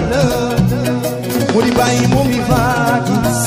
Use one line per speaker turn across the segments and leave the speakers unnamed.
mu di bàyyi mu mi faakis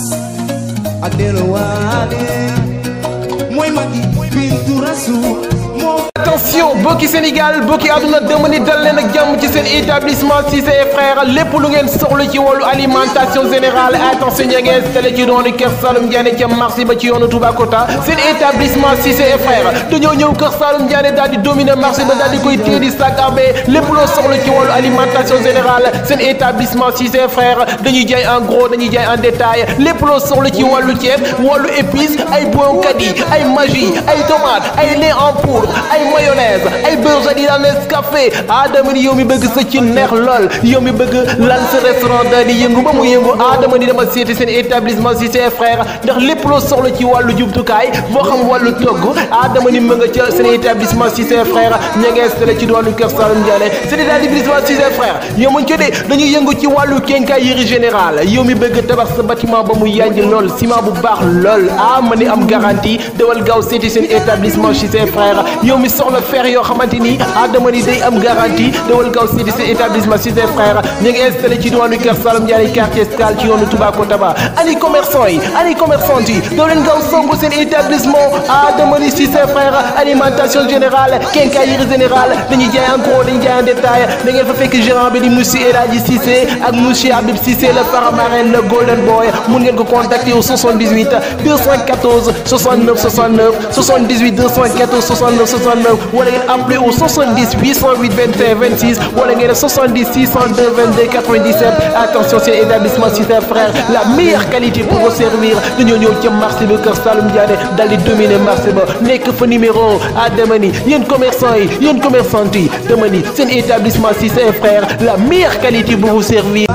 ak delluwaale mooy magi bintu rasul moo
attention bokki Sénégal bokki àdduna dama ni dal leen ak jàmm ci seen établissement Cissé et frères lépp lu ngeen soxla ci wàllu alimentation générale attention ña ngeen installé ci doonu Kër Saalum Diané ca marché ba ci yoonu Toubacouta seen établissement Cissé et frères dañoo ñëw Kër Saalum Diané daal di dominer marché ba daal di koy téye di sac à main lépp loo soxla ci wàllu alimentation générale seen établissement Cissé et frères dañuy jaay en gros dañuy jaay en détail lépp loo soxla ci wàllu ceeb wàllu épices ay bonkat yi ay magie ay tomates ay lait en poudre ay mayonnaise ay beurre Jadida Nescafé Adama ni yow mi bëgg sa ci neex lool yow mi bëgg lal sa restaurant daal di yëngu ba mu yëngu Adama ni dama seeti seen établissement Cissé et frères ndax lépp loo soxla ci wàllu jumtukaay moo xam wàllu togg Adama ni mën nga ca seen établissement Cissé et frères ña ngi installé ci doonu Kër Saalum Diané seen établissement Cissé et frères yow muñ ci de dañuy yëngu ci wàllu quincaillerie générale yow mi bëgg tabax sa bâtiment ba mu yanj lool ciment bu baax lool ah ma ni am garantie dawal gaaw seeti seen établissement Cissé et frères yow mi soxla fer yoo xamante ni Adama ni day am garantie dawal gaaw seeti seen établissement Cissé et frères ñu ngi installé ci diwaanu Kër Saalum Diané quartier Escale ci yoonu Toubacouta ba ani commerçant yi ani commerçante yi daw leen gaaw songu seen établissement Adama ni Cissé et frères alimentation générale quincaillerie générale dañuy jaay en gros dañuy jaay en détail da ngeen fa fekk gérant bi di monsieur El Hadji Cissé ak monsieur Habib Cissé le paramarin le golden boy mun ngeen ko contacter au 78 214 69 69 78 214 69 69 wala ngeen appeler au 70 808 21 26 wala ngeen 70 602 22 97 attention c'est établissement Cissé frère la meilleure qualité pour vous servir dañoo ñëw ca marché bi Kër Saalum Diané dal di dominer marché ba nekk fa numéro ah dama ni yéen commerçant yi yéen commerçante yi dama ni seen établissement Cissé frère la meilleure qualité pour vous servir.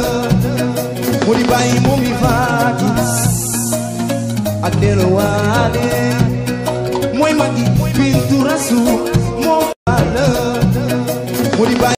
mu di bàyyi mu mi faakis ak delluwaale mooy magi bintu